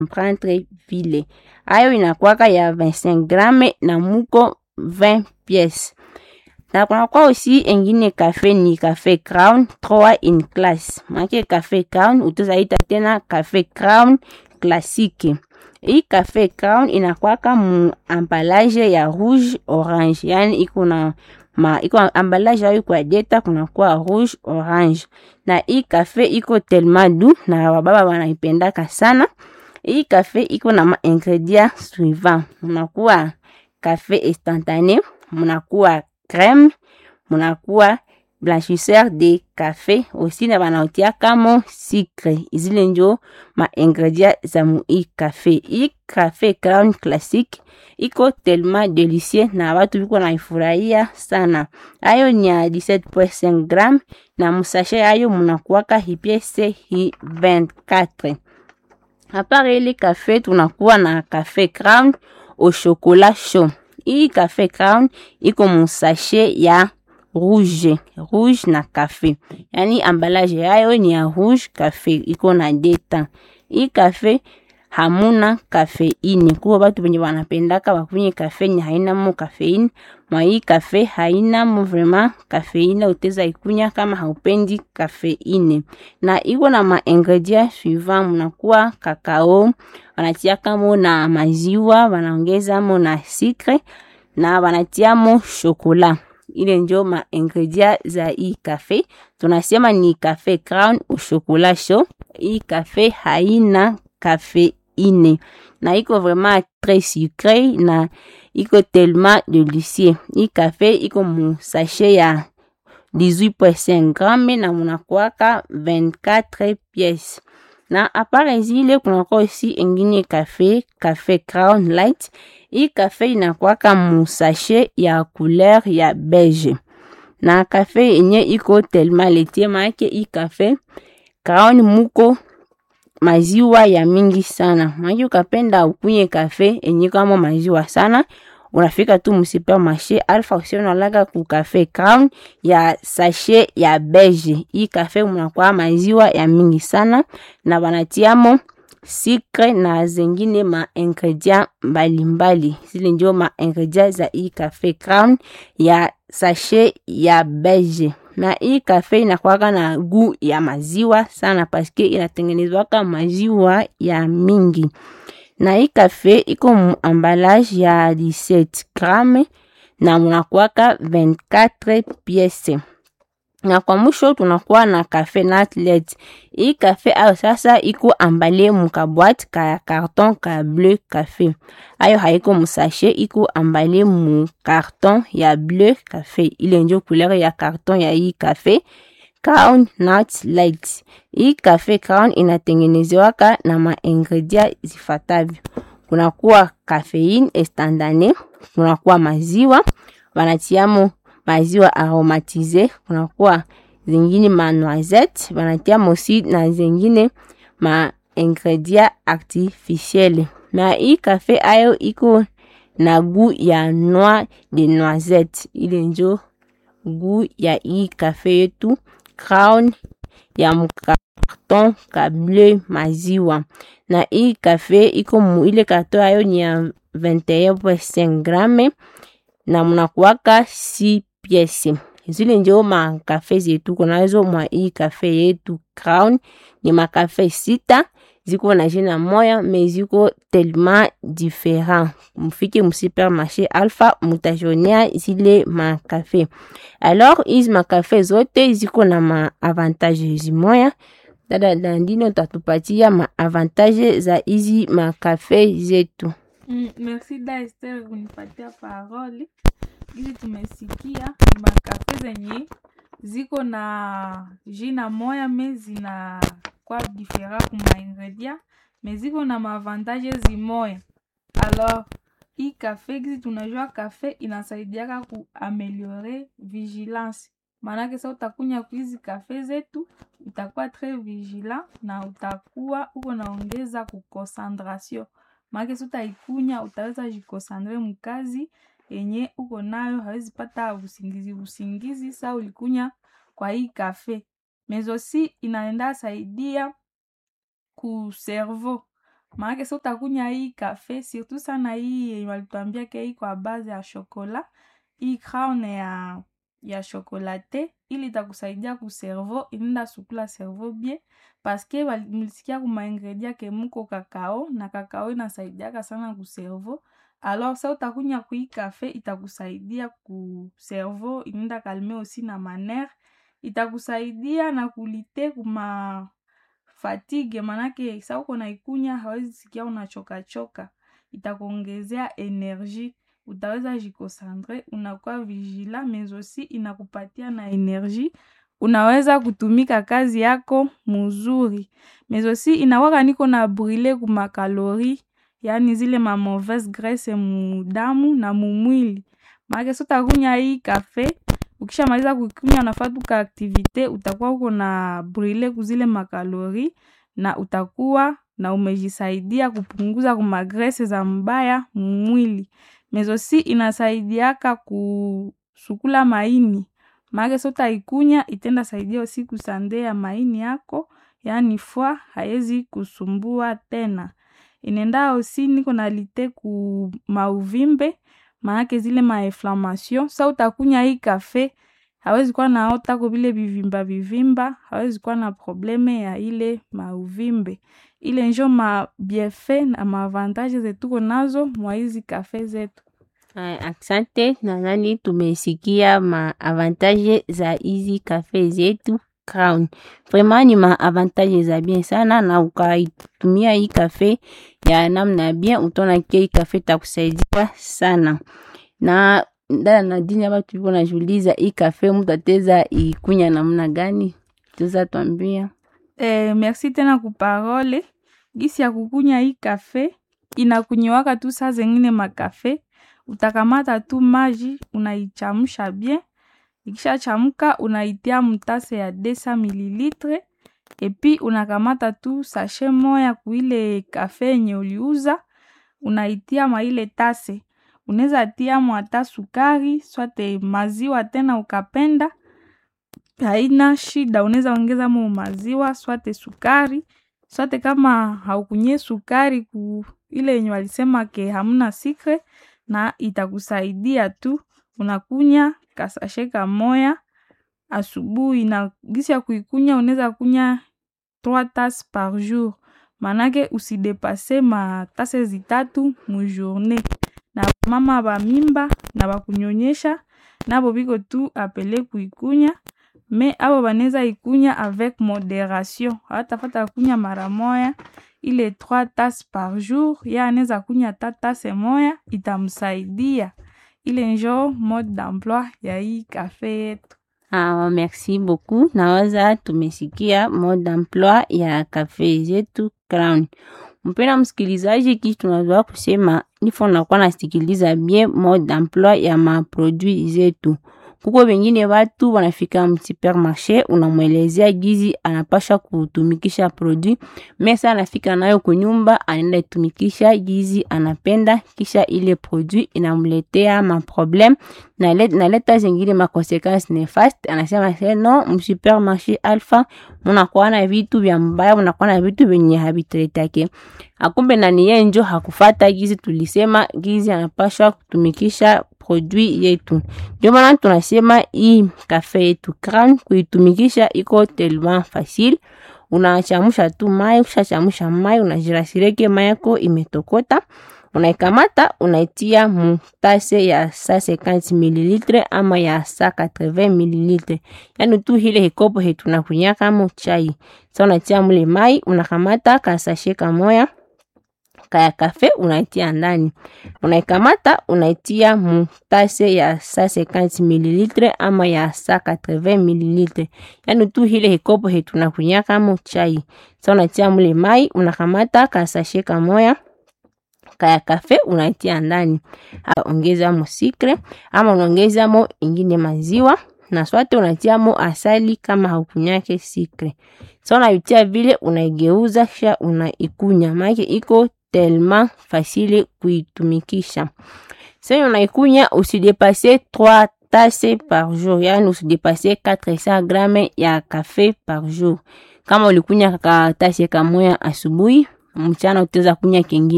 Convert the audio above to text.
prendre vile ayo inakwaka ya 25 grame na muko 20 pièces na kunakuwa aussi engine cafe ni cafe crown 3 in class make cafe crown utazaita tena cafe crown classique hii cafe crown inakwaka mu emballage ya rouge orange yani iko na ma iko emballage ayo kwa deta kunakuwa rouge orange na hii cafe iko tellement doux na wababa wanaipendaka sana hii cafe iko na maingredient suivant munakuwa cafe instantané munakuwa crème munakuwa blanchisseur de café aussi na banaotiakamo sucre izile njo maingredient za mu hii cafe hii cafe crown classique iko tellement delicie na batu biko naifurahia sana ayo ni ya 17.5 gram na musashe yayo munakuwaka hipiese hi 24 apare ile cafe tunakuwa na cafe crown au chocolat chaud hii cafe crown iko musashe ya rouge rouge na cafe yani ambalage yayo ni ya rouge cafe iko na deta hii cafe hamuna kafeini kuwa batu benye banapendaka bakunye kafe ni hainamo kafeini mwa hii kafe hainamo vraiment kafeine uteza ikunya kama haupendi kafeine na iko na maingredient suivant munakuwa kakao wanatiakamo na maziwa wanaongezamo na sikre na wanatiamo shokola ile njo maingredient za hii kafe tunasema ni kafe crown au chocolat chaud hii kafe haina kafe ine na iko vraiment très sucré na iko tellement délicieux hii cafe iko mu sachet ya 18.5 gramme na munakwaka 24 pièces na apare zile kunakuwa aussi ingine cafe cafe crown light hii cafe inakwaka mu sachet ya couleur ya beige na cafe yenye iko tellement letie maake hii cafe crown muko maziwa ya mingi sana maki ukapenda ukunye kafe enye kama maziwa sana unafika tu musupermarché alpha usionalaga ku kafe crown ya sachet ya beige hii kafe munakwaa maziwa ya mingi sana na banatiamo sikre na zengine ma ingredient mbalimbali zile ndio ma ingredient za hii kafe crown ya sachet ya beige na hii kafe inakwaka na gu ya maziwa sana paske inatengenezwaka maziwa ya mingi na hii kafe iko mu ambalage ya 17 grame na munakwaka 24 piese na kwa mwisho tunakuwa na kafe natlet hii kafe ayo sasa iko ambale mukabwate ka karton ka bleu kafe ayo haiko musashe iko ambale mu karton ya bleu kafe ile njo couleur ya karton ya hii kafe crown nut light hii kafe crown inatengenezewaka na maingredient zifatavyo kunakuwa kafeine estandane kunakuwa maziwa wanatiamo maziwa aromatize kunakuwa zingine ma noisette banatiamo si na zingine ma ingredient artificiel na hii kafe ayo iko na gu ya noix de noisette ile njo gu ya hii kafe yetu crown ya mukarton ka bleu maziwa na hii kafe iko mu ile karton ayo ni ya 21.5 grame na munakuwaka si piese zile njo makafe zetu kunazo mwa hii kafe yetu crown ni makafe sita ziko na jina moya me ziko tellement different mufike musupermarché alpha mutajonea zile makafe alors hizi makafe zote ziko na maavantage zimoya dada dandino utatupatia maavantage za hizi makafe zetu Mm, merci da Esther kunipatia parole. Hizi tumesikia ni makafe zenye ziko na jina moya me zina kwa difera kuma ingredient me ziko na maavantage zimoya. Alors hii kafe gizi tunajua kafe inasaidiaka kuameliore vigilance, maanake sa utakunya kuhizi kafe zetu utakuwa tres vigilant na utakuwa uko naongeza kuconcentration maake si utaikunya utaweza jikosandre mkazi yenye uko nayo, hawezi pata usingizi usingizi sa ulikunya kwa hii kafe. Mezosi inaenda saidia ku cerveau maanake sa utakunya hii kafe surtout sana hii yenye walituambia ke iko a base ya shokola hii crown ya ya chocolate ili itakusaidia ku cerveau inaenda sukula cerveau bien paske mulisikia kuma ingredient ke muko kakao na kakao inasaidiaka sana ku cerveau alors sa utakunya kui kafe itakusaidia ku cerveau inaenda kalme aussi na manere itakusaidia na kulite kuma fatigue manake sa uko naikunya hawezi sikia unachokachoka itakuongezea energie utaweza jikosantre unakuwa vigila mais aussi inakupatia na energie unaweza kutumika kazi yako muzuri mais aussi inakwaka niko na brule kumakalori yaani zile ma mauvaise graisse mudamu na mumwili maake so utakunya hii kafe ukishamaliza kukunya unafaa tu ka aktivite utakuwa uko na brule kuzile makalori na utakuwa na umejisaidia kupunguza kumagrese za mbaya mumwili mais aussi inasaidiaka kusukula maini maake so utaikunya itenda saidia aussi kusande ya maini yako yaani fwa haezi kusumbua tena inenda aussi niko na lite ku mauvimbe maanake zile mainflammation sa utakunya hii kafe hawezi kuwa naotako vile vivimba vivimba hawezi kuwa na probleme ya ile mauvimbe ile njo mabienfait na maavantage zetuko nazo mwa hizi kafe zetu Asante, nadhani tumesikia maavantage za hizi kafe zetu Crown. Vraiment ni maavantage za bien sana, na ukaitumia hii kafe ya namna bien, utaona kia hii kafe takusaidia sana. Na dada Nadine, hapa tulipo najiuliza hii kafe mtu ateza ikunya namna gani? Tuza tuambia. Eh, merci tena kuparole gisi ya kukunya hii kafe inakunyiwaka tu saa zengine makafe utakamata tu maji unaichamusha bien ikishachamuka unaitia mtase ya 200 mililitre epi unakamata tu sashe moya kuile kafe yenye uliuza unaitia mwaile tase unaweza tia mwata sukari swate maziwa tena ukapenda haina shida unaweza ongeza mo maziwa swate sukari swate kama haukunye sukari ku ile yenye walisema ke hamna sikre na itakusaidia tu unakunya kasashe kamoya asubuhi na gisi ya kuikunya unaweza kunya 3 tas par jour manake usidepase matase zitatu mujourne na mama bamimba na bakunyonyesha nabo biko tu apele kuikunya me abo banaweza ikunya avec moderation hawatafata kunya mara moya ile 3 tas par jour ye anaweza kunya ata tase moya itamsaidia ile njo mode d'emploi ya hii kafe yetu Ah, merci beaucoup. Nawaza tumesikia mode d'emploi ya kafe zetu Crown. Mpenda msikilizaji, kitu tunaweza kusema nifo nakuwa nasikiliza bien mode d'emploi ya maproduit zetu. Kuko wengine watu wanafika msupermarché, unamwelezea gizi anapasha kutumikisha produit, mesa anafika nayo kunyumba, anaenda itumikisha gizi anapenda, kisha ile produit inamletea maprobleme naleta, naleta zingine makonsequence nefaste. Anasema se no, msupermarché Alpha munakuwa na vitu vya mbaya, munakuwa na vitu vyenye habituletake akumbe nani yeye njo hakufata gizi tulisema gizi anapashwa kutumikisha produit yetu. Ndio maana tunasema hii kafe yetu Crown kuitumikisha iko tellement facile. Unachamusha tu mai, ukishachamusha mai unajirasireke mai yako imetokota, unaikamata unaitia mutase ya 150 ml ama ya 180 ml, yani tu hile hikopo hetu nakunya kama chai. Sasa unatia mule mai, unakamata kasashe kamoya kaya kafe unaitia ndani, unaikamata unaitia mutase ya 150 ml ama ya 180 ml, yani tu hile hikopo hetu nakunya kama chai. Sasa unatia mule mai, unakamata kasashe kamoya kaya kafe unaitia ndani, ongeza mo sikre ama unaongeza mo ingine maziwa na swate unatia mo asali kama haukunyake sikre. Sasa unaitia vile unaigeuza kisha unaikunya, maana iko tellement facile kuitumikisha. Sasa unaikunya usidepase 3 tasse par jour, yani usidepase 400 grame ya kafe par jour. Kama ulikunya ka tase kamoya asubuhi, mchana utaweza kunywa kingine